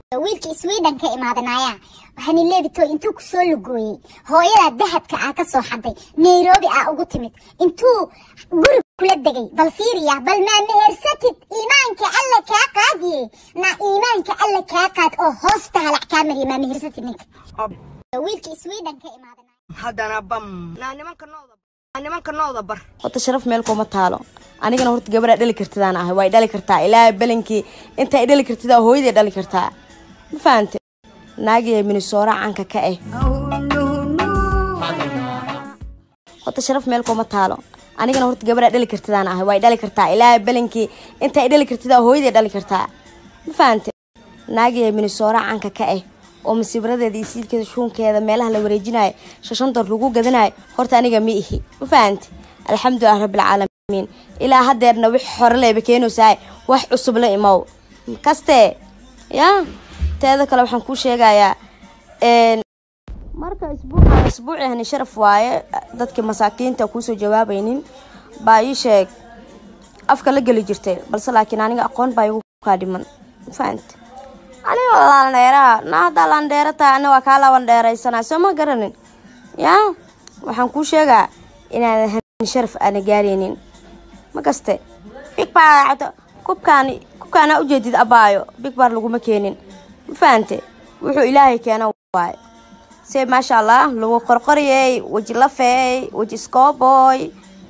wiilkii sweden ka imaadanaya waxaani leebito intuu ku soo lugooyey hooyada dahabka ah ka soo xaday nairobi ah ugu timid intuu guri kula degay bal fiiriya bal maa mehersatid iimaanka alla kaa qaadiye na iimaanka alla kaa qaad oo hoosta halac kaa mariya maa mehersatid ninka wiilkii sweden ka imaadanaya haddana bam naa nimanka nooda naa nimanka nooda bar horta sharaf meel kuma taalo anigana horta gabadhaa dhali kartidaan ahay waa dhali kartaa ilaa belankii intaa dhali kartidaa hooyaday dhali kartaa ma fahante naagiya minisoora caanka ka ah horta sharaf meel kuma taalo anigana horta gabadhaa dhali kartidaan ahay waa dhali kartaa ilaa belankii intaa dhali kartidaa hooyaday dhali kartaa ma fahante naagiya minisoora caanka ka ah oo masiibaradeeda iyo siilkeeda shuunkeeda meelaha la wareejinayo shashantar lagu gadanayo horta aniga ma ihi ma fahante alxamdulilah rabbilcaalamiin ilaa hadeerna wix hore leyba keenaysaay wax cusub la imow kaste ya teeda kale waxaan kuu sheegayaa marka isbuucan isbuuci hani sharaf waaye dadkii masaakiinta kuusoo jawaabaynin baa ii sheeg afka la geli jirtay balse laakiin aniga aqoon baa igu kaa dhiman ma fahante aniga laandheeraha na haddaa laandheera tahay ani waa kaa labandheeraysanaa soo ma garanin ya waxaan kuu sheegaa inaadan hanin sharaf aana gaaraynin ma kaste big bar kubkaan kubkaana ujeedid abaayo big bar laguma keenin ma fahante wuxuu ilaahay keena waaye se maasha allah lagu qorqoriyey weji lafeey weji scooboy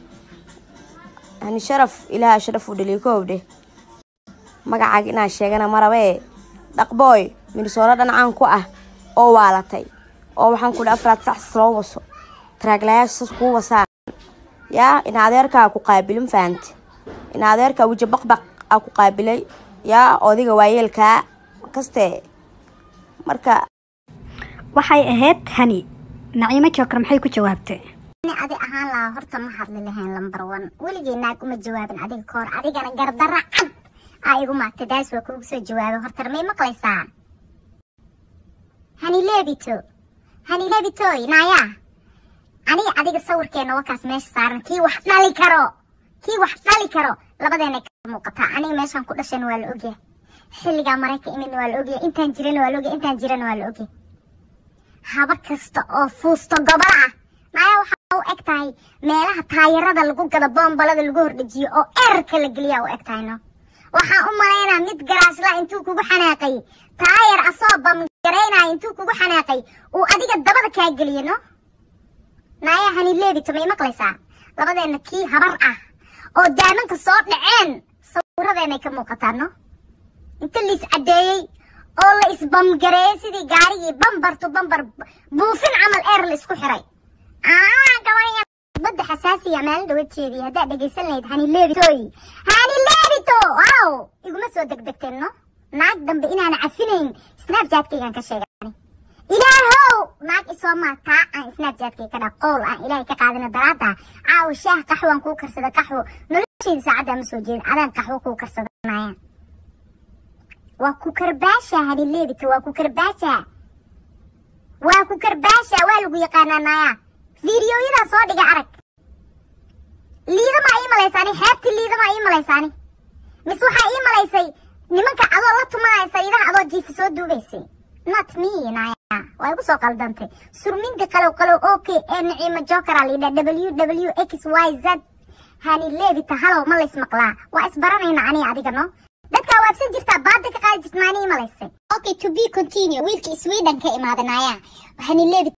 hani sharaf ilaaha sharaf u dhaliyo koobdhe magacaaga inaan sheegana marabee dhaqbooy minisooro dhanacaan ku ah oo waalatay oo waxaan ku dhi afraad sax loo waso taraaglayaasha kuu wasaan yaa in adeerkaa ku qaabilin fahante in adeerkaa weji baqbaq aa ku qaabilay yaa odiga waayeelkaa kaste marka waxay ahayd hani naciimo jookar maxay ku jawaabtay ani adi ahaan lahaa horta ma hadli lahayn lambar one weligay naag uma jawaabin adiga ka hor adigana gardara cad aa igu maagtay daas waa kuugu soo jawaabay horta may maqlaysaa hani leebito hani leebitoy naaya aniga adiga sawirkeena wakaas meesha saaran kii wax dhali karo kii wax dhali karo labadeena ka muuqataa aniga meeshaan ku dhashayna waa la ogyahay xilligaa marayka imidna waa la ogyahay intaan jirana waa la ogyahay intaan jirana waa la ogyahay haba kasta oo fuusto gobol ah naaya waxaa u eg tahay meelaha taayarada lagu gado boombalada lagu hordhejiyo oo eerka la geliyaa u eg tahay no waxaan u malaynaa mid garaashla intuu kugu xanaaqay taayar asoo bamgaraynaya intuu kugu xanaaqay uu adiga dabada kaa geliyo no naaya hani leebito may maqlaysaa labadeena kii habar ah oo daamanka soo dhaceen sawiradeennay ka muuqataa no inta liis caddeeyey oo la isbamgareeyey sidii gaarigii bambar tu bambar buufin camal eer la isku xiray gabarya badda xasaasiya maalin dhawajeedii haddaad dhegaysan lahayd hani leebitoy hani leebito waaw iguma soo degdegteen no naag dambe inaana cafinayn snapjatkaygaan ka sheegay ilaahow naag isoo maa taa aan snapjatkay ka dha qowl aan ilaahay ka qaadina daraada caawa shaah qaxwaan kuu karsada qaxwo noloshayda saacaddaa ma soo jeedin adaan qaxwo kuu karsadanaya waa ku karbaasha hani leebito waa ku karbaasha waa ku karbaasha waa lagu yaqaanaa naaya fiidiyoyadaa soo dhiga arag liidama ii malaysaani xeebtii liidama ii malaysaani mise waxaa ii malaysay nimanka adoo la tumanaya sariidaha adoo jiifa soo duubaysay not me naaya waa igu soo qaldantay surminta qalow qalow o k ee naciimo jokera liidha w w x y z hani leebita halow ma lays maqlaa waa isbaranayna aniga adiga no dadkaa waabsan jirtaa baada ka qaadi jirta maanii malaysay okay to be continue wiilkii sweden ka imaadanaya waxaani leebi